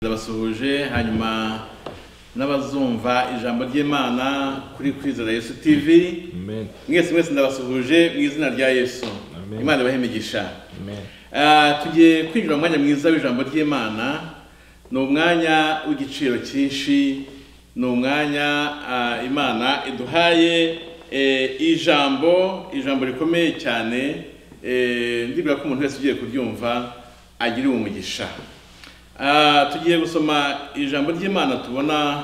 ndabasuhuje hanyuma n'abazumva ijambo ry'imana kuri kwizera yesu tv Amen. mwese mwese ndabasuhuje mu izina rya yesu Amen. imana ibahe imigisha Amen. Ah, tugiye kwinjira mu mwanya mwiza w'ijambo ry'imana ni umwanya w'igiciro cyinshi ni umwanya ah, imana iduhaye eh, ijambo ijambo rikomeye cyane eh, ndibwira ko umuntu wese ugiye kuryumva agira umugisha Ah, tugiye gusoma ijambo ry'imana tubona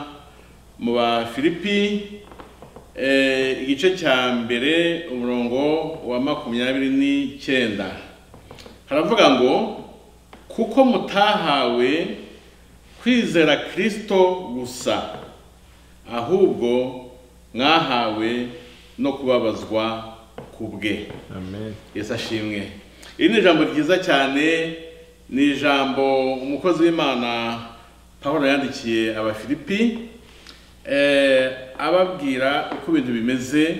mu bafilipi eh, igice cya mbere umurongo wa makumyabiri n'icyenda haravuga ngo kuko mutahawe kwizera kirisito gusa ahubwo mwahawe no kubabazwa ku bwe Amen. yesu ashimwe iri ni ijambo ryiza cyane ni ijambo umukozi w'imana paul yandikiye abafilipi eh, ababwira uko ibintu bimeze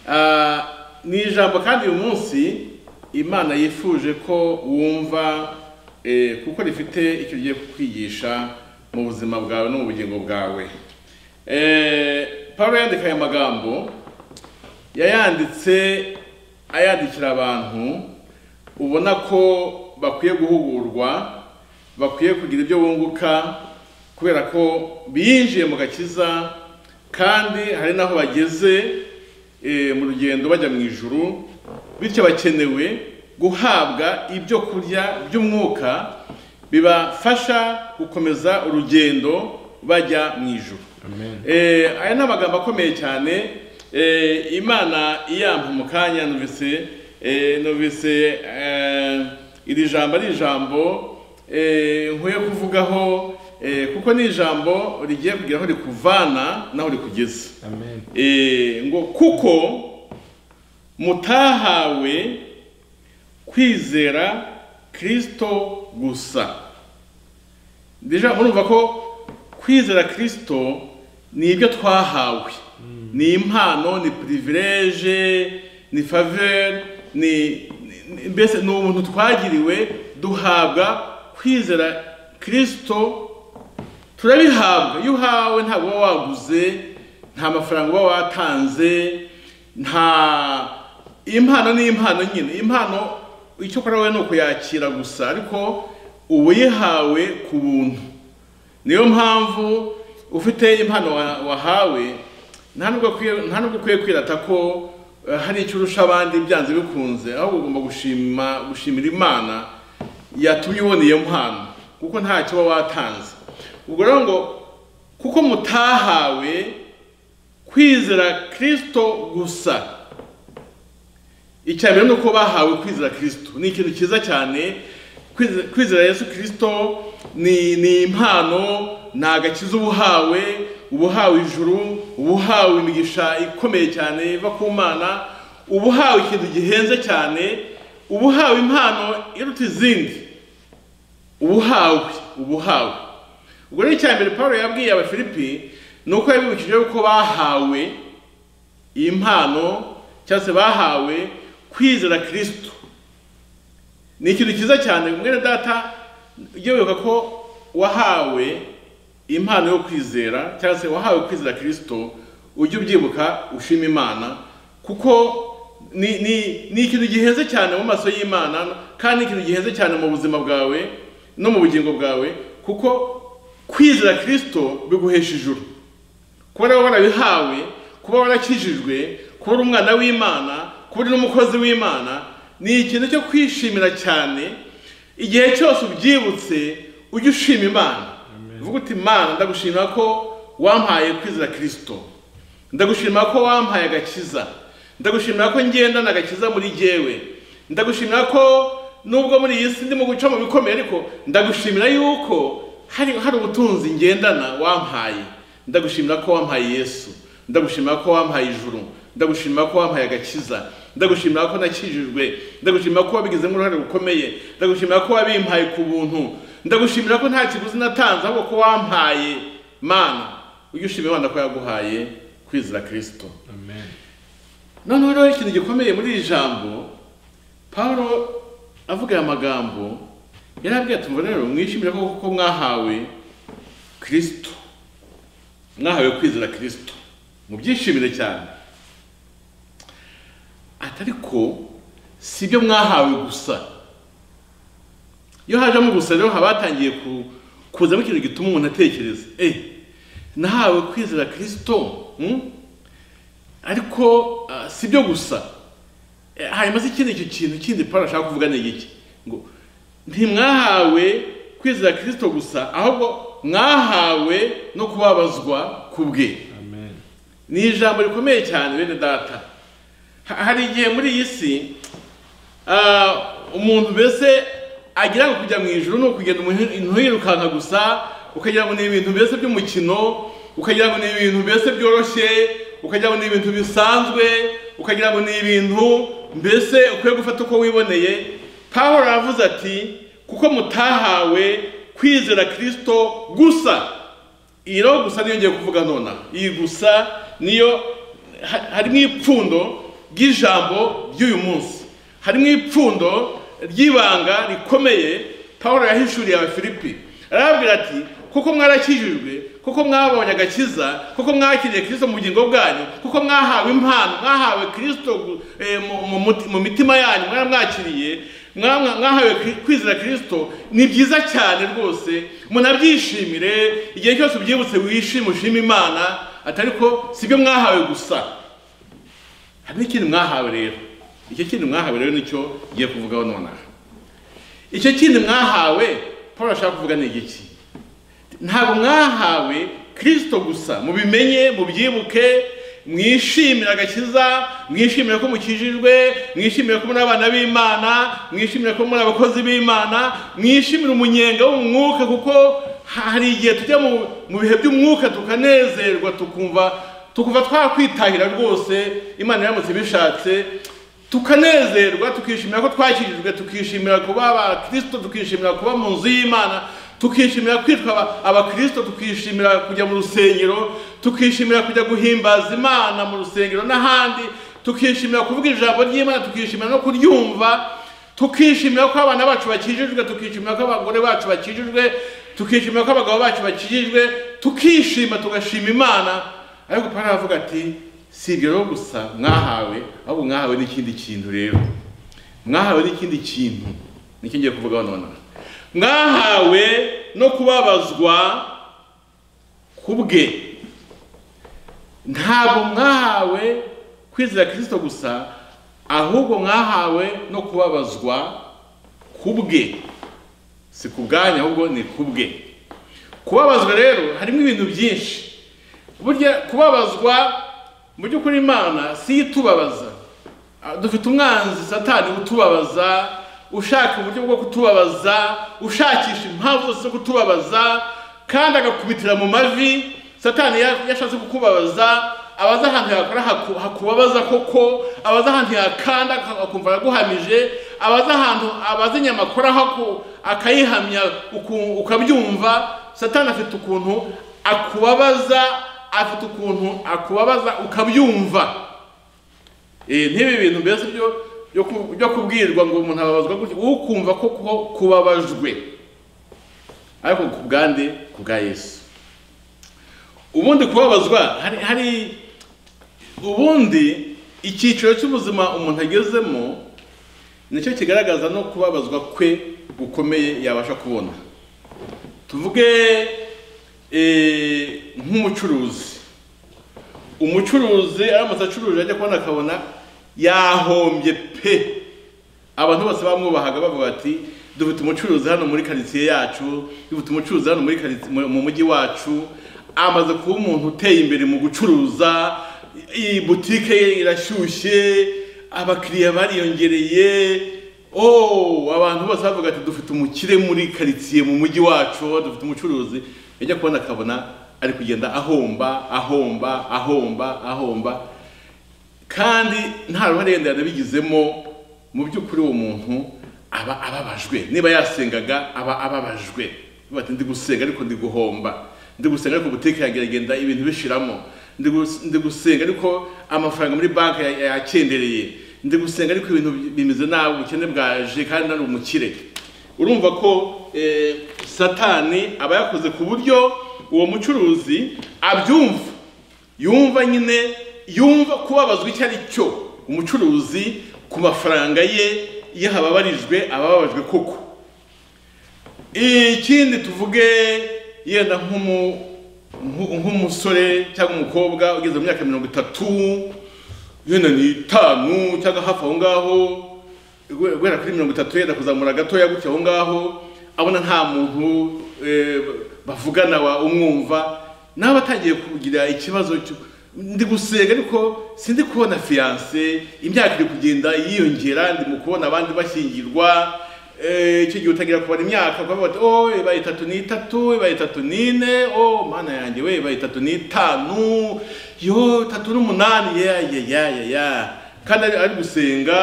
Ah, ni ijambo kandi uyu munsi imana yifuje ko wumva eh, kuko rifite icyo ugiye kukwigisha mu buzima bwawe no mu bugingo bwawe Eh, paul yandika aya magambo yayanditse ayandikira abantu ubona ko bakwiye guhugurwa bakwiye kugira ibyo bunguka kubera ko binjiye mu gakiza kandi hari n'aho bageze eh, mu rugendo bajya mu ijuru bityo bakenewe guhabwa ibyo kurya by'umwuka bibafasha gukomeza urugendo bajya mu ijuru Amen. Eh, aya ni amagambo akomeye cyane eh, imana iyampa umukanya numvise eh, numvise eh, iri jambo ari ijambo eh, nkwiye kuvugaho eh, kuko ni ijambo rigiye kugira aho rikuvana n'aho rikugeza Amen. Eh, ngo kuko mutahawe kwizera kirisito gusa deja murumva ko kwizera kirisito ni ibyo twahawe ni impano ni privilege ni faveur ni ni- mbese ni ubuntu twagiriwe duhabwa kwizera kirisito turabihabwa iyo uhawe ntabwo uba waguze nta mafaranga uba watanze nta impano ni impano nyine impano icyo ukora wowe ni ukuyakira gusa ariko uba uyihawe ku buntu niyo mpamvu ufite impano wa- wahawe nta nubwo ukwiye- nta nubwo ukwiye kwirata ko eh, hari icyo urusha abandi byanze bikunze ahubwo ugomba gushima gushimira imana yatumye ubona iyo mpano kuko ntacyo uba watanze ubwo rero ngo kuko mutahawe kwizera kirisito gusa icya mbere ni uko bahawe kwizera kirisito ni ikintu cyiza cyane Kwize- kwizera yesu kirisito ni ni impano ni agakiza uba uhawe uba uhawe ijuru uba uhawe imigisha ikomeye cyane iva ku mana uba uhawe ikintu gihenze cyane uba uhawe impano iruta izindi uba uhawe uba uhawe ubwo rero icya mbere paul yabwiye abafilipi ni uko yabibukije yuko bahawe impano cyangwa se bahawe kwizera kirisito ni ikintu cyiza cyane mwene data ujye wibuka ko wahawe impano yo kwizera cyangwa se wahawe kwizera kirisito ujye ubyibuka ushima imana kuko ni, ni, ni ikintu gihenze cyane mu maso y'imana kandi ni ikintu gihenze cyane mu buzima bwawe no mu bugingo bwawe kuko kwizera kirisito biguhesha ijuru kuba rero warabihawe kuba warakijijwe kuba uri umwana w'imana kuba uri n'umukozi w'imana ni ikintu cyo kwishimira cyane igihe cyose ubyibutse ujye ushima imana uvuga uti imana ndagushimira ko wampaye kwizera kirisito ndagushimira ko wampaye agakiza ndagushimira ko ngenda agakiza muri jyewe ndagushimira ko nubwo muri iyi si ndimo guca mu bikomeye ariko ndagushimira yuko hari hari ubutunzi ngendana wampaye ndagushimira ko wampaye yesu ndagushimira ko wampaye ijuru ndagushimira ko wampaye agakiza ndagushimira ko nakijijwe ndagushimira ko wabigizemo uruhare rukomeye ndagushimira ko wabimpaye ku buntu ndagushimira ko nta kiguzi natanze ahubwo ko wampaye mana ujye ushimira imana ko yaguhaye kwizera kirisito Amen. noneho rero ikintu gikomeye muri iri jambo pawulo avuga aya magambo yarabwiye ati mva rero mwishimire ko kuko mwahawe kirisito mwahawe kwizera kirisito mubyishimire cyane ati ariko si ibyo mwahawe gusa iyo hajemo gusa rero haba hatangiye ku- kuzamo ikintu gituma umuntu atekereza eh nahawe kwizera kirisito hmm? ariko ah, si byo gusa Eh, hanyuma se ikindi icyo kintu kindi paul ashaka kuvuga ni iki ngo ntimwahawe kwizera kirisito gusa ahubwo mwahawe no kubabazwa ku bwe amen ni ijambo rikomeye cyane bene data Ha- hari igihe muri iyi si ah, umuntu mbese agira ngo kujya mu ijoro ni ukugenda umuntu- umuntu yirukanka gusa ukagira ngo ni ibintu mbese by'umukino ukagira ngo ni ibintu mbese byoroshye ukagira ngo ni ibintu bisanzwe ukagira ngo ni ibintu mbese ukwiye gufata uko wiboneye pawulo aravuze ati kuko mutahawe kwizera kirisito gusa iyi rero gusa niyo ngiye kuvuga nonaha iyi gusa niyo ha- harimo ipfundo ry'ijambo ry'uyu munsi harimo ipfundo ry'ibanga rikomeye paul yahishuriye abafilipi arababwira ati kuko mwarakijijwe kuko mwabonye agakiza kuko mwakiriye kirisito mu bugingo bwanyu kuko mwahawe impano mwahawe kirisito gu- eh, mu- mu muti- mu mitima yanyu mwaramwakiriye Mwa- mwahawe kwi- kwizera kirisito ni byiza cyane rwose munabyishimire igihe cyose ubyibutse wishime ushime imana atari ko si byo mwahawe gusa hari n'ikindi mwahawe rero icyo kindi mwahawe rero nicyo ngiye kuvugaho nonaha icyo kindi mwahawe paul ashaka kuvuga ni igiki ntabwo mwahawe kirisito gusa mubimenye mubyibuke mwishimire agakiza mwishimire ko mukijijwe mwishimire ko muri abana b'imana mwishimire ko muri abakozi b'imana mwishimire umunyenga wo mu mwuka kuko hari igihe tujya mu- mu bihe by'umwuka tukanezerwa tukumva tukumva twakwitahira rwose imana iramutse ibishatse tukanezerwa tukishimira ko twakijijwe tukishimira kuba abakirisito tukishimira kuba mu nzu y'imana tukishimira kwitwa aba- abakirisito tukishimira kujya mu rusengero tukishimira kujya guhimbaza imana mu rusengero n'ahandi tukishimira kuvuga ijambo ry'imana tukishimira no kuryumva tukishimira ko abana bacu bakijijwe tukishimira ko abagore bacu bakijijwe tukishimira ko abagabo bacu bakijijwe tukishima tugashima imana ariko pawulo aravuga ati si ibyo rero gusa mwahawe ahubwo mwahawe n'ikindi kintu rero mwahawe n'ikindi kintu nicyo ngiye kuvugaho nonaha mwahawe no kubabazwa ku bwe ntabwo mwahawe kwizera kirisito gusa ahubwo mwahawe no kubabazwa ku bwe si ku bwanyu ahubwo ni ku bwe kubabazwa rero harimo ibintu byinshi burya kubabazwa mu by'ukuri imana si yo itubabaza Ah, dufite umwanzi satani utubabaza ushaka uburyo bwo kutubabaza ushakisha impamvu zose zo kutubabaza kandi agakubitira mu mavi satani ya- yashatse kukubabaza abaza ahantu yakora haku- hakubabaza koko abaza ahantu yakanda ak- akumva araguhamije abaza ahantu abaza inyama akoraho aku- akayihamya uku- ukabyumva satani afite ukuntu akubabaza afite ukuntu akubabaza ukabyumva Eh, ntibi bintu mbese byo byo ku- byo kubwirwa ngo umuntu ababazwa gutya ukumva ko kuba- kubabajwe ariko ku bwande ku bwa yesu ubundi kubabazwa hari, hari ubundi icyiciro cy'ubuzima umuntu agezemo nicyo kigaragaza no kubabazwa kwe gukomeye yabasha kubona tuvuge eh, nk'umucuruzi umucuruzi aramutse acuruje ajya kubona akabona yahombye pe abantu bose bamwubahaga bavuga bati dufite umucuruzi hano muri karitsiye yacu dufite umucuruzi hano muri karitsiye mu mu mujyi wacu amaze kuba umuntu uteye imbere mu gucuruza iyi butike ye irashyushye abakiriya bariyongereye oh abantu bose bavuga ati dufite umukire muri karitsiye mu mujyi wacu dufite umucuruzi yajya kubona akabona ari kugenda ahomba ahomba ahomba ahomba kandi nta ruhare yenda yanabigizemo mu by'ukuri uwo muntu aba ababajwe niba yasengaga aba ababajwe Bavuga bati ndi gusenga ariko ndi guhomba ndi gusenga ariko butike yanjye iragenda ibintu bishiramo ndi gus- ndi gusenga ariko amafaranga muri banki ya- yakendereye ndi gusenga ariko ibintu bimeze nabi ubukene bwaje kandi nari umukire urumva ko eh, satani aba yakoze ku buryo uwo mucuruzi abyumva yumva nyine yumva kubabazwa icyo ari cyo umucuruzi ku mafaranga ye iyo hababarijwe abababajwe koko ikindi tuvuge yenda nk'umu- nk'u- nk'umusore cyangwa umukobwa ugeze mu myaka mirongo itatu yenda ni itanu cyangwa hafi aho ngaho gu- guhera kuri mirongo itatu yenda kuzamura gatoya gutya aho ngaho abona nta muntu eh, bavugana wa umwumva nawe atangiye kugira ikibazo cyo ndi gusenga ariko sindi kubona fiyanse imyaka iri kugenda yiyongera ndi mu kubona abandi bashyingirwa Eh, icyo gihe utangira kubara imyaka ukavuga uti oh ibaye itatu ni itatu ibaye itatu ni ine oh mana yanjye we ibaye itatu ni itanu yo itatu n'umunani ya ya ya ya ya kandi ari, ari gusenga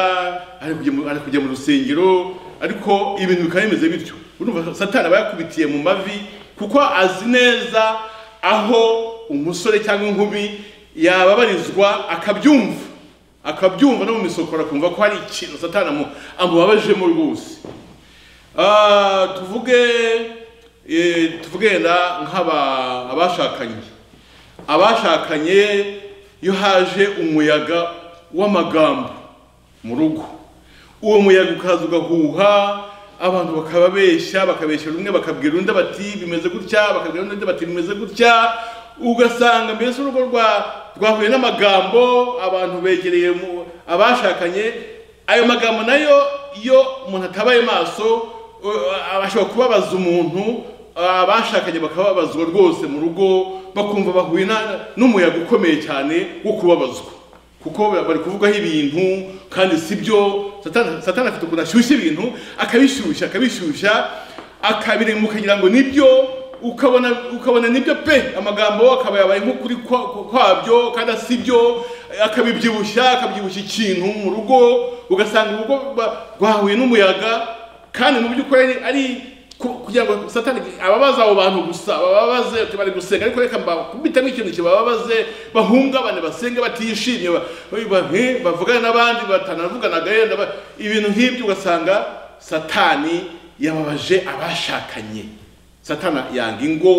ari kujya mu- ari kujya mu rusengero ariko ibintu bikaba bimeze bityo urumva satani aba yakubitiye mu mavi kuko azi neza aho umusore cyangwa inkumi yababarizwa akabyumva akabyumva no mu misokoro akumva ko hari ikintu satani amu- amubabajemo rwose Ah, tuvuge eh, tuvuge yenda nk'aba abashakanye abashakanye iyo haje umuyaga w'amagambo mu rugo uwo muyaga ukaza ugahuha abantu bakababeshya bakabeshya rumwe bakabwira undi bati bimeze gutya bakabwira undi bati bimeze gutya ugasanga mbese urugo rwa rwahuye n'amagambo abantu begereye mu- abashakanye ayo magambo nayo iyo umuntu atabaye maso uh, ashobora kubabaza umuntu abashakanye bakababazwa rwose mu rugo bakumva bahuye na- n'umuyaga ukomeye cyane wo kubabazwa kuko bari kuvugaho ibintu kandi si byo Satani- satani afite ukuntu ashyushya ibintu akabishyushya akabishyushya akabirema ukagira ngo nibyo ukabona ukabona nibyo pe amagambo akaba yabaye nk'ukuri kwa- kwabyo kandi si byo akabibyibushya akabyibushya ikintu mu rugo ugasanga urugo ba- rwahuye n'umuyaga kandi mu by'ukuri ari- ari ku- kugira ngo satani ababaza abo bantu gusa bababaze ati bari gusenga ariko reka mbakubitemo ikintu kibababaze bahungabane basenge batishimye ba- ba- he, bavugane n'abandi batanavuganaga yenda ba- ibintu nk'ibyo ugasanga satani yababaje abashakanye satani yanga ingo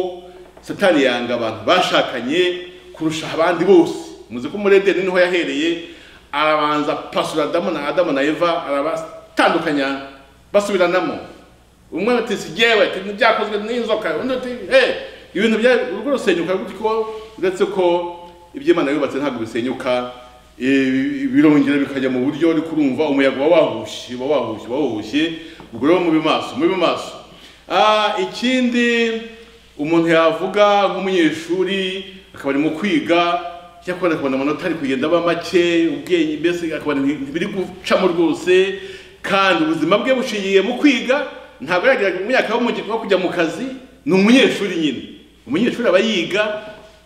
satani yanga abantu bashakanye kurusha abandi bose muzi ko muri edeni niho yahereye arabanza pasura adamu na adamu na eva arabatandukanya basubiranamo umwe ati sigewe ati ntibyakozwe n'inzoka undi ati hey ibintu bya urugo rusenyuka gutyo ko uretse ko ibyo Imana yubatse ntabwo bisenyuka eh, birongera bikajya mu buryo uri kurumva umuyaga uba wahushye uba wahushye uba wahushye ubwo rero mube maso mube maso Ah, ikindi umuntu yavuga nk'umunyeshuri akaba arimo kwiga cyakora akabona amanota ari kugenda aba make ubwenge mbese akabona nti- ntibiri gucamo rwose kandi ubuzima bwe bushingiye mu kwiga ntabwo yageraga mu myaka yo mu- yo kujya mu kazi ni umunyeshuri nyine umunyeshuri aba yiga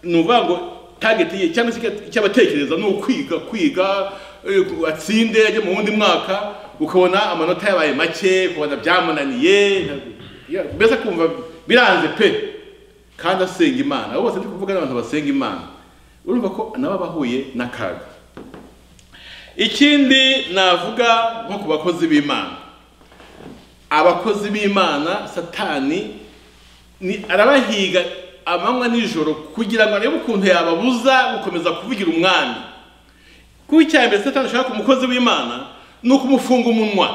ni ukuvuga ngo tageti ye cyangwa se icyo- icyo abatekereza ni ukwiga kwiga eh, atsinde ajye mu wundi mwaka ukabona amanota yabaye make ukabona byamunaniye ya- mbese akumva biranze pe kandi asenga imana abo bose ndi kuvuga n'abantu basenga imana urumva ko nabo bahuye n'akaga ikindi navuga nko ku bakozi b'imana abakozi b'imana satani ni arabahiga amanywa n'ijoro kugira ngo arebe ukuntu yababuza gukomeza kuvugira umwami kuko icyambere satani ashaka umukozi w'imana ni ukumufunga umunwa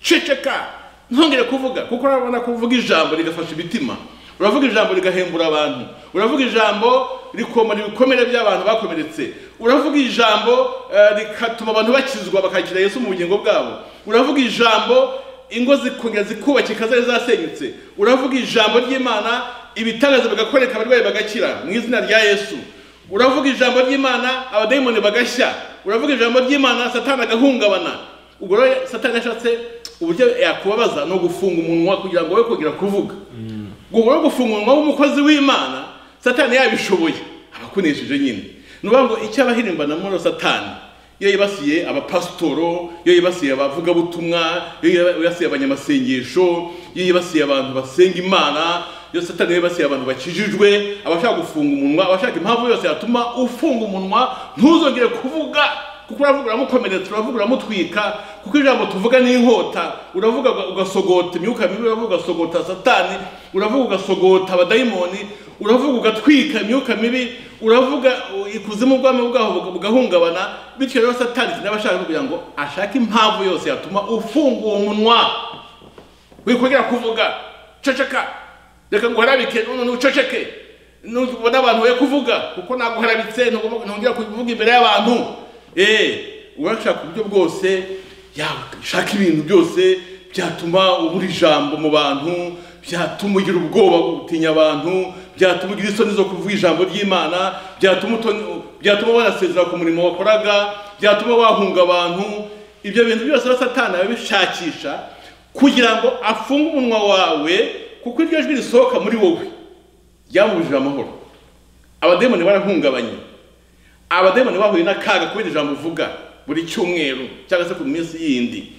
ceceka ntongere kuvuga kuko urabona ko uvuga ijambo rigafasha imitima uravuga ijambo rigahembura abantu uravuga ijambo rikomora ibikomere by'abantu bakomeretse uravuga ijambo eh, rikatuma abantu bakizwa bakakira yesu mu bugingo bwabo uravuga ijambo ingo zikongera zikubakika zari zasenyutse uravuga ijambo ry'imana ibitangaza bigakoreka abarwayi bagakira mu izina rya yesu uravuga ijambo ry'imana abadayimoni bagashya uravuga ijambo ry'imana satani agahungabana ubwo rero satani yashatse uburyo yakubabaza ni ugufunga umunwa kugira ngo we kugira kuvuga ubwo rero gufunga umunwa w'umukozi w'imana satani yabishoboye abakunesheje nyine ni ukuvuga ngo icyo abahirimbana muri satani iyo yibasiye abapasitoro iyo yibasiye abavugabutumwa iyo yibasiye abanyamasengesho iyo yibasiye abantu basenga imana iyo satani yibasiye abantu bakijijwe abashaka gufunga umunwa abashaka impamvu yose yatuma ufunga umunwa ntuzongere kuvuga kuko uravuga uramukomeretsa uravuga uramutwika kuko ijambo tuvuga ni inkota uravuga ugasogota imyuka mibi uravuga ugasogota satani uravuga ugasogota abadayimoni uravuga ugatwika imyuka mibi uravuga ikuzimu ubwami bwaho bugahungabana bityo rero satani n'abashaka kugira ngo ashake impamvu yose yatuma ufungura umunwa wikongera kuvuga ceceka reka nguharabike none uceceke nubona abantu we kuvuga kuko naguharabitse ntongera kuvuga imbere y'abantu eh urashaka uburyo bwose yashaka ibintu byose byatuma ubura ijambo mu bantu byatuma ugira ubwoba gutinya abantu byatuma ugira isoni zo kuvuga ijambo ry'imana byatuma uto- byatuma wanasezera ku murimo wakoraga byatuma wahunga abantu ibyo bintu byose rero satani abishakisha kugira ngo afunge umunwa wawe kuko iryo jwi risohoka muri wowe ryamubujije amahoro abademoni barahungabanye abademoni bahuye n'akaga kubera ijambo uvuga buri cyumweru cyangwa se ku minsi yindi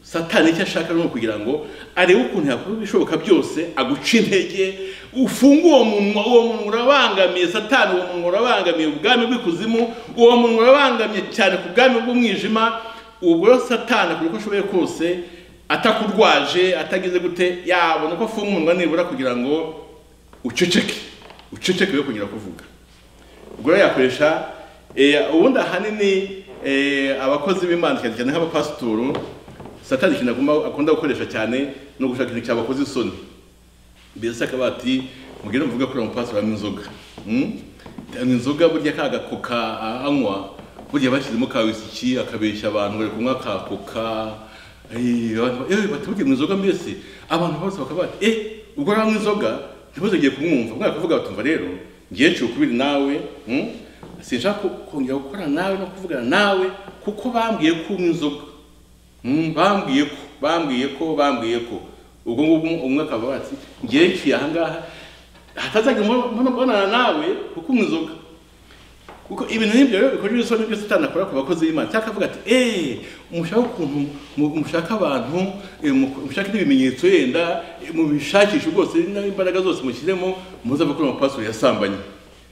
satani icyo ashaka ni ukugira ngo arebe ukuntu yakora ibishoboka byose aguca intege ufunge uwo munwa uwo munwa urabangamiye satani uwo munwa urabangamiye ubwami bw'ikuzimu uwo munwa urabangamiye cyane ku bwami bw'umwijima ubwo rero satani akora uko ashoboye kose atakurwaje atagize gute yabona ko afunga umunwa nibura kugira ngo uceceke uceceke we kugira kuvuga ubwo rero yakoresha eh, ubundi ahanini eh, abakozi b'imana cyane cyane nk'abapasitoro satani ikintu agomba- akunda gukoresha cyane ni ugushaka ikintu cyabakoze isoni mbese akaba ati mugire muvuga kuri uwo mupasitoro anywa inzoga Hmm? anywa inzoga burya ka gakoka a- anywa burya bashyizemo ka wisiki akabeshya abantu bari kunywa ka koka Eh, abantu- eh, bati burya anywa inzoga mbese abantu bose bakaba bati eh ubwo rero anywa inzoga ntibazagiye kumwumva mwaka kuvuga batumva rero ngiye ciye ukubiri nawe hmm? sinshaka ko- kongera gukorana nawe no kuvugana nawe kuko bambwiye ko unywa inzoga Mm, bambwiye ko bambwiye ko bambwiye ko ubwo ngubwo umwe akaba ati ngiye nshyiye aha ngaha hatazagira umuntu mbonana nawe kuko unywa inzoga kuko ibintu nk'ibyo rero bikorera isoni byose itanakora ku bakozi b'imana cyangwa akavuga ati eee mushaka ukuntu mu- mushaka abantu eh, mu- mushaka n'ibimenyetso yenda eh, mubishakishe rwose n'imbaraga zose mushyiremo muzave kuri amapasuro yasambanye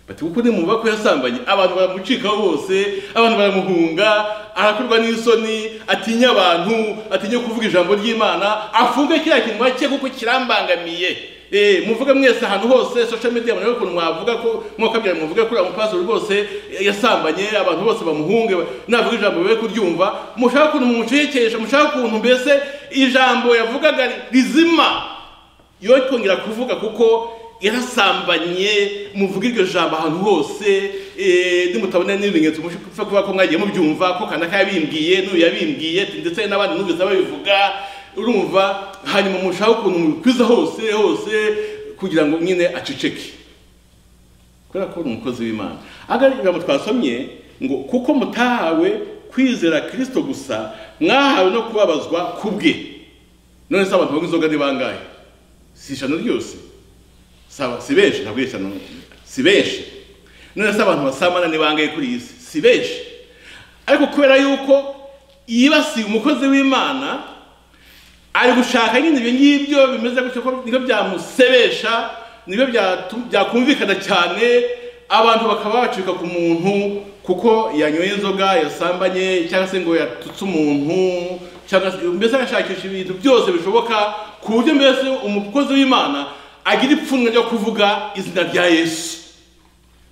bati kuko ni muvuga ko yasambanye abantu baramucikaho bose abantu baramuhunga arakorwa n'isoni atinya abantu atinya kuvuga ijambo ry'imana afunge kiriya kintu bake kuko kirambangamiye Eh, muvuga mwese ahantu hose social media murebe ukuntu mwavuga ko mwakabyara muvuga kuri abo pastor rwose eh, yasambanye abantu bose bamuhunge navuga ijambo be kuryumva mushaka ukuntu mumucekesha mushaka ukuntu mbese ijambo yavugaga rizima yo kongera kuvuga kuko yarasambanye muvuga iryo jambo ahantu hose eh, nimutabona n'ibimenyetso mushaka kuvuga ko mwagiye mubyumva ko kanaka yabimbwiye n'uyu yabimbwiye ndetse n'abandi numvise babivuga urumva hanyuma mushaka ukuntu mubikwiza hose hose kugira ngo nyine aceceke kubera ko ni umukozi w'imana ahangara ijambo twasomye ngo kuko mutahawe kwizera kirisito gusa mwahawe no kubabazwa ku bwe none se abantu banywa inzoga ni bangahe si ijana ryose sawa si benshi ntabwo ari ijana si benshi none se abantu basamana ni bangahe kuri iyi si si benshi ariko kubera yuko yibasiye umukozi w'imana ari gushaka nyine ibyo ngibyo bimeze gutyo ko nibyo byamusebesha nibyo byatu- byakumvikana cyane abantu bakaba bacika ku muntu kuko yanyoye inzoga yasambanye cyangwa se ngo yatutse umuntu cyangwa se mbese agashakisha ibintu byose bishoboka ku buryo mbese umukozi w'imana agira ipfunwe ryo kuvuga izina rya yesu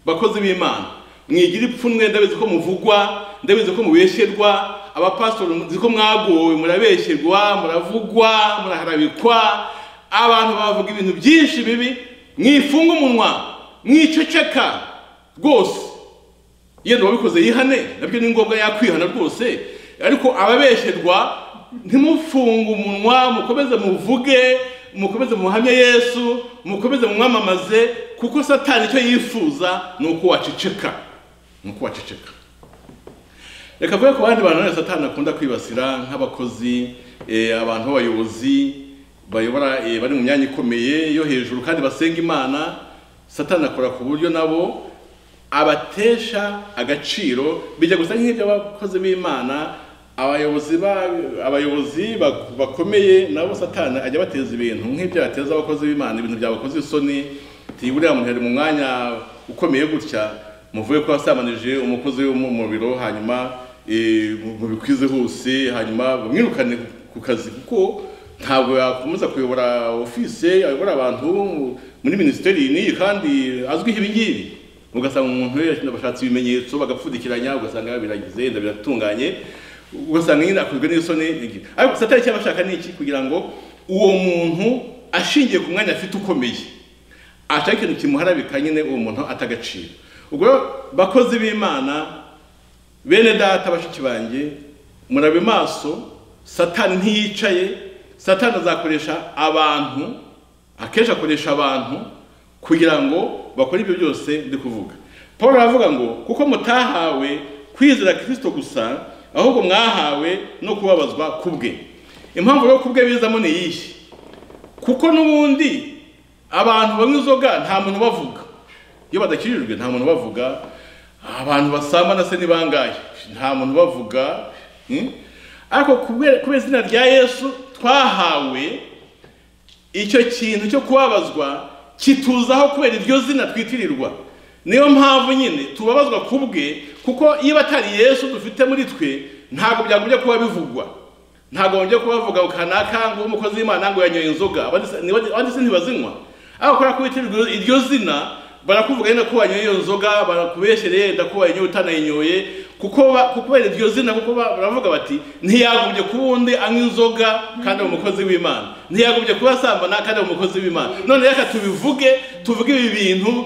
bakozi b'imana mwigira ipfunwe ndabizi ko muvugwa ndabizi ko mubesherwa abapasitori nzi ko mwagowe murabesherwa muravugwa muraharabikwa abantu bavuga ibintu byinshi bibi mwifunga umunwa mwiceceka rwose yenda uwabikoze yihane nabyo ni ngombwa yakwihana rwose ariko ababesherwa ntimufunge umunwa mukomeze muvuge mukomeze muhamye yesu mukomeze mumwamamaze kuko satani icyo yifuza ni uko waceceka ni uko waceceka reka mvuge ku bandi bantu none satani akunda kwibasira nk'abakozi eh, abantu b'abayobozi bayobora eh, bari mu myanya ikomeye yo hejuru kandi basenga imana satani akora ku buryo nabo abatesha agaciro bijya gusa nk'ibyo abakozi b'imana abayobozi ba- abayobozi bak- bakomeye nabo satani ajya abateza ibintu nk'ibyo yateza abakozi b'imana ibintu byabakoze isoni ti buriya muntu yari mu mwanya ukomeye gutya muvuye ko yasamanije umukozi wo mu- mu biro hanyuma eh, mu- mubikwize hose hanyuma bamwirukane ku kazi kuko ntabwo yakomeza kuyobora ofise ayobora abantu muri minisiteri n'iyi kandi azwiho ibingibi ugasanga umuntu yashinze bashatse ibimenyetso bagapfundikiranya ugasanga yabiragize yenda biratunganye ugasanga nyine akozwe n'isoni ebyiri ariko gusa atari cyabashaka ni iki kugira ngo uwo muntu ashingiye ku mwanya afite ukomeye ashaka ikintu kimuharabika nyine uwo muntu atagaciro ubwo bakozi b'imana bene data bashiki banjye murabe maso satani ntiyicaye satani azakoresha abantu akenshi akoresha abantu kugira ngo bakore ibyo byose ndi kuvuga paul aravuga ngo kuko mutahawe kwizera kirisito gusa ahubwo mwahawe no kubabazwa ku bwe impamvu yo ku bwe bizamo ni iyihe kuko n'ubundi abantu banywa inzoga nta muntu bavuga iyo badakirijwe nta muntu bavuga abantu basamba na se ni bangahe nta muntu bavuga hmm? ariko kubera kubera izina rya yesu twahawe icyo kintu cyo kubabazwa kituzaho kubera iryo zina twitirirwa niyo mpamvu nyine tubabazwa ku bwe kuko iyo atari yesu dufite muri twe ntabwo byagombye kuba bivugwa ntabwo bajya kubavuga ngo kanaka ngo umukozi w'imana ngo yanyoye inzoga abandi se ntibazinywa ariko kubera ko witirirwa iryo zina barakuvuga nyine ko wanyoye iyo nzoga barakubeshereye ndakuba yanyoye utanayinyoye kuko kubera iryo zina kuko baravuga bati ntiyagombye kuba undi anywa inzoga kandi ari umukozi w'imana ntiyagombye kuba asambana kandi ari umukozi w'imana none reka tubivuge tuvuge ibi bintu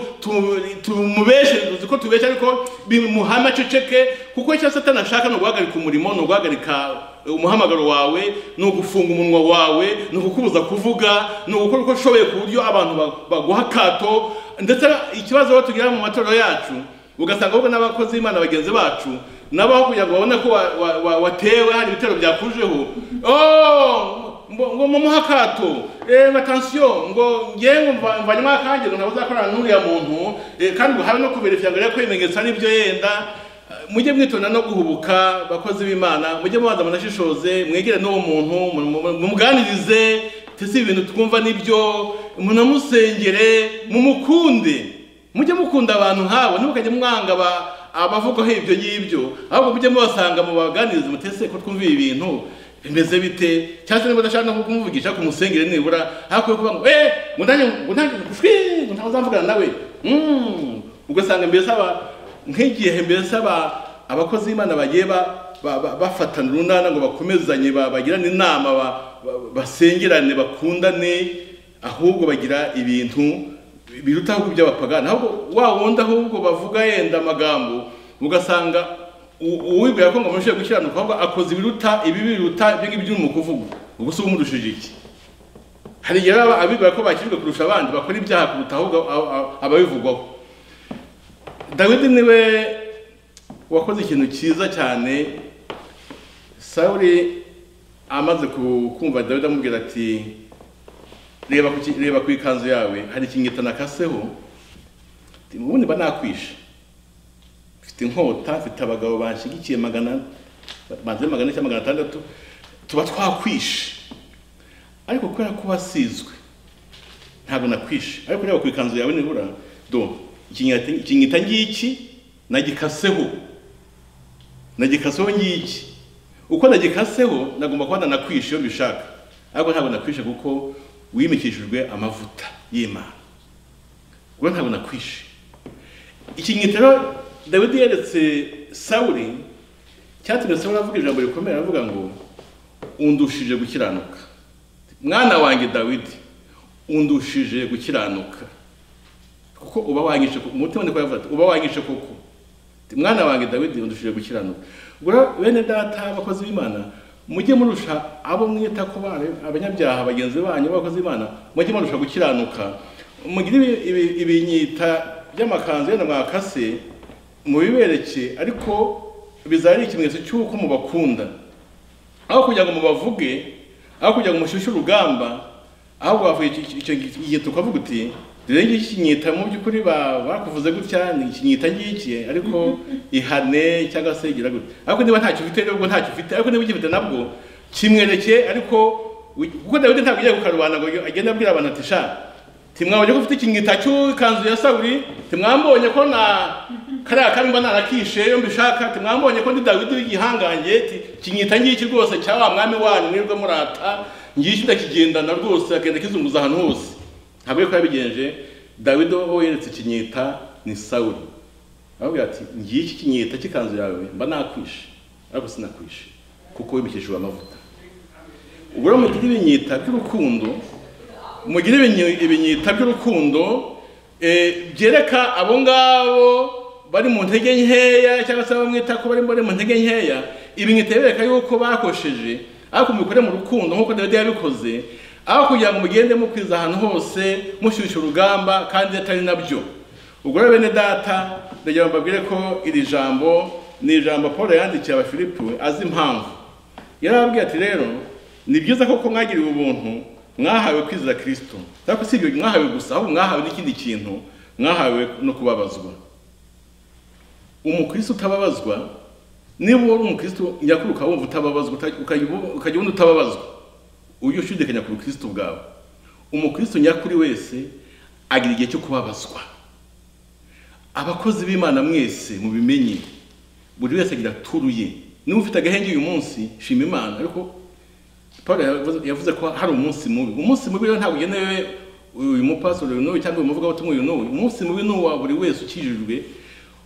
tumubeshe tuzi ko tubeshe ariko bimuhame aceceke kuko icyo satani ashaka ni uguhagarika umurimo ni uguhagarika umuhamagaro wawe ni ugufunga umunwa wawe ni ukukubuza kuvuga ni ugukora uko ushoboye ku buryo abantu baguha akato ndetse ikibazo tugira mu matorero yacu ugasanga ahubwo n'abakozi b'imana bagenzi bacu nabo aho kugira ngo babone ko watewe hari ibitero byakujeho ngo mumuhe akato ngo atansiyo ngo ngewe mvanyemo akange ngo ntabwo uzakorana n'uriya muntu kandi ngo habe no kubera ngo ko ibimenyetso ari byo yenda mujye mwitonda no guhubuka bakozi b'imana mujye mubanza munashishoze mwegere n'uwo muntu mumuganirize si ibintu twumva nibyo munamusengere mumukunde mujye mukunda abantu nk'abo ntimukajye mwanga abavugaho ibyo ngibyo ahubwo mujye mubasanga mu baganiriza mutese ko twumva ibi bintu bimeze bite cyangwa se niba udashaka no kumuvugisha ku musengere nibura hakuye kuba ngo eee ngo ntange ngo ntange ngo ntabwo uzamvugana nawe ugasanga mbese aba nk'igihe mbese aba abakozi b'imana bagiye bafatana urunana ngo bakomezanye bagirane inama basengerane bakundane ahubwo bagira ibintu biruta ahubwo iby'abapagani ahubwo wa wundi ahubwo bavuga yenda amagambo ugasanga uwibwira ko ngo amushije gukiranuka ahubwo akoze ibiruta ibi biruta ibyo ngibyo urimo kuvuga ubwo se umurushije iki hari igihe baba abibwira ko bakirijwe kurusha abandi bakora ibyaha kuruta ahubwo ababivugwaho dawidi niwe wakoze ikintu cyiza cyane sawuri amaze kumva dawidi amubwira ati reba ku ikanzu yawe hari ikingita nakaseho ubundi mba nakwishe mfite inkota mfite abagabo banshyigikiye magana banze magana cyangwa magana atandatu tuba twakwishe ariko kubera ko wasizwe ntabwo nakwishe ariko reba ku ikanzu yawe nibura do ikingita ngiki nagikaseho nagikaseho ngiki uko nagikaseho nagomba kuba nanakwishe iyo mbishaka ariko ntabwo nakwishe kuko wimikishijwe amavuta y'imana ubwo ntabwo nakwishe ikinyitero dawidi yeretse sawuri cyatumye sawuri avuga ijambo rikomeye aravuga ngo undushije gukiranuka mwana wanjye dawidi undushije gukiranuka kuko uba wanyishe umutima ni ko yavuga ati uba wanyishe koko mwana wanjye dawidi undushije gukiranuka ubwo bene data abakozi b'imana mujye murusha abo mwita ko abanyabyaha bagenzi banyu bakoze imana mujye murusha gukiranuka mugire ibinyita by'amakanzu yenda mwakase mubibereke ariko bizaba ari ikimenyetso cy'uko mubakunda aho kugira ngo mubavuge aho kugira ngo mushyushye urugamba ahubwo wavuga icyo gihe tukavuga uti rero ngiki kinyita mu by'ukuri bakuvuze gutya ni ikinyita ngiki ariko ihane cyangwa se igira gutya ariko niba ntacyo ufite nubwo ntacyo ufite ariko niba ugifite nabwo kimwereke ariko kuko dawidi ntabwo ugiye gukarubana ngo agende abwira abantu ati sha timwabonye ko ufite ikinyita cy'ikanzu ya saburi timwambonye ko na kariya kabi mba narakishe iyo mbishaka ati mwambonye ko ndi dawidi w'igihangange ati kinyita ngiki rwose cya wa mwami wanyu mwebwe murata ngiki ndakigendana rwose akagenda kizunguza ahantu hose ntabwo yuko yabigenje dawidi ho yeretse kinyita ni sawuri arababwira ati ngiki kinyita cy'ikanzu yawe mba nakwishe ariko sinakwishe kuko wimikishijwe amavuta ubwo rero mugire ibinyita by'urukundo mugire ibinyi- ibinyita by'urukundo eh, byereka abo ngabo bari mu ntege nkeya cyangwa se bamwita ko bari bari mu ntege nkeya ibinyita birereka yuko bakosheje ariko mubikore mu rukundo nk'uko dawidi yabikoze aho kugira ngo mugende mukwiza ahantu hose mushyushya urugamba kandi atari nabyo ubwo rero bene data ndagira ngo mbabwire ko iri jambo ni ijambo paul yandikiye abafilipi azi impamvu yarababwiye ati rero ni byiza koko mwagiriwe ubuntu mwahawe kwizera kirisito ariko si ibyo mwahawe gusa ahubwo mwahawe n'ikindi kintu mwahawe no kubabazwa umukristo utababazwa niba uri umukristo nyakuri ukaba wumva utababazwa uta- ukajya ubu- ukajya ubona utababazwa ujye ushidikanya ku bukristo bwawe umukristo nyakuri wese agira igihe cyo kubabazwa abakozi b'imana mwese mubimenye buri wese agira turu ye niba ufite agahenge uyu munsi shima imana ariko paul yavuze- yavuze ko hari umunsi mubi umunsi mubi rero ntabwo ugenewe uyu mupasiteri uyu n'uyu cyangwa uyu muvugabutumwa uyu n'uyu umunsi mubi ni uwa buri wese ukijijwe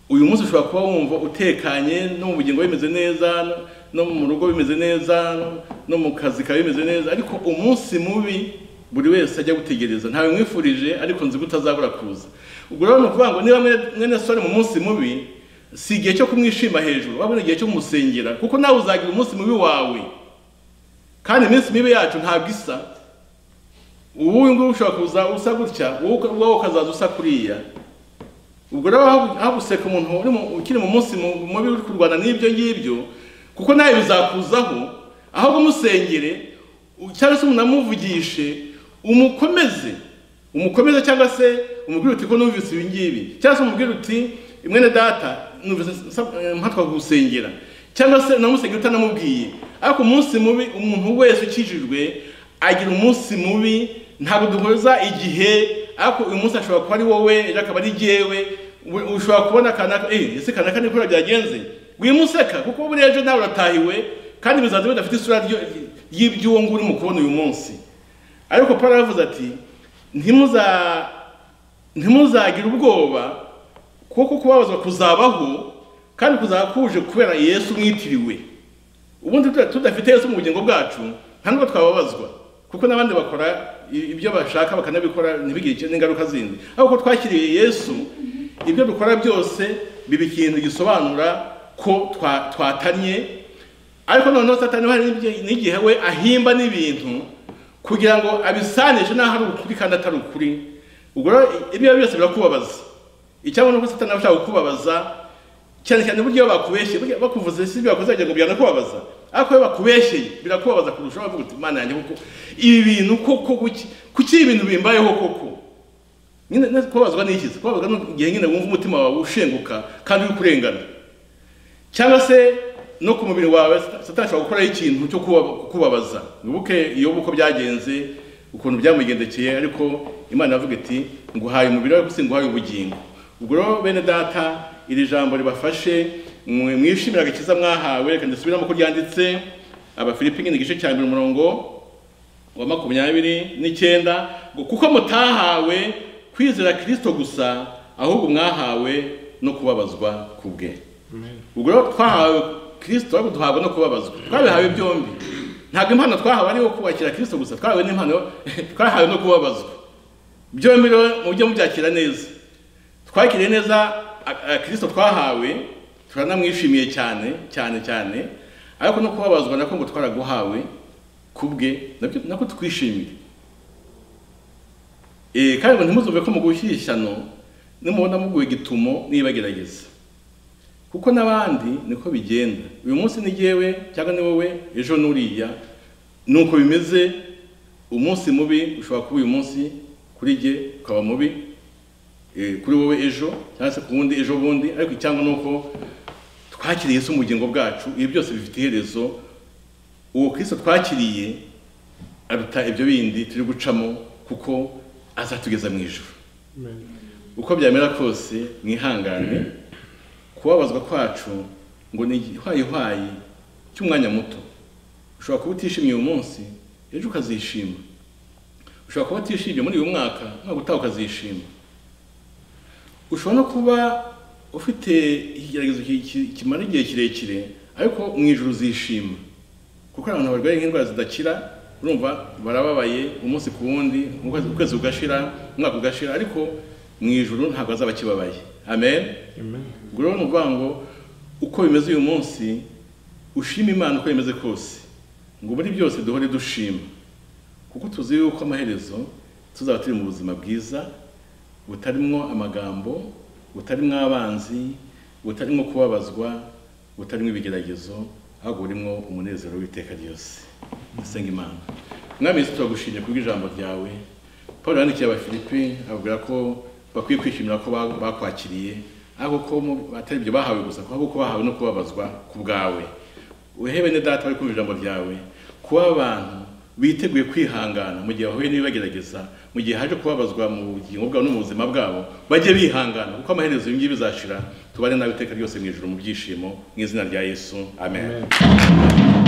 uyu munsi ushobora kuba wumva utekanye no mu bugingo bimeze neza no- no mu rugo bimeze neza no- no mu kazi kawe bimeze neza ariko umunsi mubi buri wese ajya gutegereza ntawe mwifurije ariko nzi ko utazabura kuza ubwo rero ni ukuvuga ngo niba mwene- mwene sore mu munsi mubi si igihe cyo kumwishima hejuru wabona igihe cyo kumusengera kuko nawe uzagira umunsi mubi wawe kandi iminsi mibi yacu ntabwo isa ubu uyu nguyu ushobora kuza usa gutya wowe wowe ukazaza usa kuriya ubwo rero aho- aho guseka umuntu uri mu- ukiri mu munsi mu- mubi uri kurwana n'ibyo ngibyo kuko nawe bizakuzaho aho kumusengere u- cyangwa se unamuvugishe umukomeze umukomeze cyangwa se umubwire uti ko numvise ibi ngibi cyangwa se umubwire uti mwene data numvise nsab- eh, mpatwa kugusengera cyangwa se unamusengera utanamubwiye ariko umunsi mubi umuntu wese ukijijwe agira umunsi mubi ntabwo duhuza igihe ariko uyu munsi ashobora kuba ari wowe ejo akaba ari jyewe u- ushobora kubona kanaka eh ese kanaka ni kora byagenze wimuseka kuko buriya ejo nawe uratahiwe kandi bizaza bidafite isura ryo- ry'iby'uwo nguwo urimo kubona uyu munsi ariko paul aravuze ati ntimuza ntimuzagire ubwoba kuko kubabazwa kuzabaho kandi kuzaba kuje kubera yesu mwitiriwe ubundi tuda- tudafite yesu mu bugingo bwacu nta nubwo twababazwa kuko n'abandi bakora i- ibyo bashaka bakanabikora ntibigire icyo- n'ingaruka zindi ariko ko twakiriye yesu ibyo dukora byose biba ikintu gisobanura ko twa- twatanye ariko noneho satani hari n'igihe- n'igihe we ahimba n'ibintu kugira ngo abisanishe n'aho ari ukuri kandi atari ukuri ubwo rero ibyo ari byo byose birakubabaza icyabona nuko satani aba ashaka kukubabaza cyane cyane uburyo iyo bakubeshye burya bakuvuze si ibyo bakoze wagira ngo byana kubabaza ariko iyo bakubeshye birakubabaza kurushaho uvuga uti imana yanjye kuko ibi bintu koko kuki kuki ibi bintu bimbayeho koko nyine no kubabazwa ni iki kubabazwa ni igihe nyine wumva umutima wawe ushenguka kandi uri kurengana cyangwa se no ku mubiri wawe satani ashobora gukoraho ikintu cyo kuba- kubabaza wibuke iyo uko byagenze ukuntu byamugendekeye ariko imana yavuga iti nguhaye umubiri wawe gusa nguhaye ubugingo ubwo rero bene data iri jambo ribafashe mwe- mwishimire agakiza mwahawe reka ndasubiramo ko ryanditse abafilipi nyine igice cya mbere umurongo wa makumyabiri n'icyenda ngo kuko mutahawe kwizera kirisito gusa ahubwo mwahawe no kubabazwa ku bwe ubwo rero twahawe kirisito ariko duhabwa no kubabazwa twabihawe byombi ntabwo impano twahawe ari iyo kubakira kirisito gusa twahawe n'impano twahawe no kubabazwa byombi rero mujye mubyakira neza twakiriye neza a- a- kirisito twahawe turanamwishimiye cyane cyane cyane ariko no kubabazwa nako ngo twaraguhawe kubwe nabyo nako twishimiye Eh, kandi ngo ntimuzumve ko mu gushyishyano nimubona muguye gitumo nibagerageza kuko n'abandi niko bigenda uyu munsi ni jyewe cyangwa ni wowe ejo n'uriya ni uko bimeze umunsi mubi ushobora kuba uyu munsi kuri jye ukaba mubi eh, kuri wowe ejo cyangwa se ku wundi ejo bundi ariko icyangwa ni uko twakiriye Yesu mu bugingo bwacu ibi byose bifite iherezo uwo kirisito twakiriye aruta ibyo bindi turi gucamo kuko azatugeza mu ijuru uko byamera kose mwihangane kubabazwa kwacu ngo ni igihwayihwayi cy'umwanya muto ushobora kuba utishimiye uyu munsi ejo ukazishima ushobora kuba utishimye muri uyu mwaka mwaka utaha ukazishima ushobora no kuba ufite ikigeragezo ki- ki- kimara igihe kirekire ariko mu ijoro uzishima kuko hari abantu barwaye nk'indwara zidakira urumva barababaye umunsi ku wundi ukwezi- ukwezi ugashira umwaka ugashira ariko mu ijoro ntabwo azaba akibabaye amen ubwo rero ni ukuvuga ngo uko bimeze uyu munsi ushima imana uko bimeze kose ngo muri byose duhore dushima kuko tuzi yuko amaherezo tuzaba turi mu buzima bwiza butarimwo amagambo butarimwo abanzi butarimwo kubabazwa butarimwo ibigeragezo ahubwo burimwo umunezero w'iteka ryose dusenga imana mwami yesu turagushimye kubw'ijambo ryawe paul yandikiye abafilipi ababwira ko bakwiye kwishimira ko ba- bakwakiriye ariko ko mu- atari ibyo bahawe gusa ahubwo ko bahawe no kubabazwa ku bwawe wehebe ne data bari kumva ijambo ryawe kuba abantu biteguye kwihangana mu gihe bahuye n'ibibagerageza mu gihe haje kubabazwa mu bugingo bwabo no mu buzima bwabo bajye bihangana kuko amaherezo ibi ngibi bizashira tubane nawe iteka ryose mu ijoro mu byishimo mu izina rya yesu amen. Amen.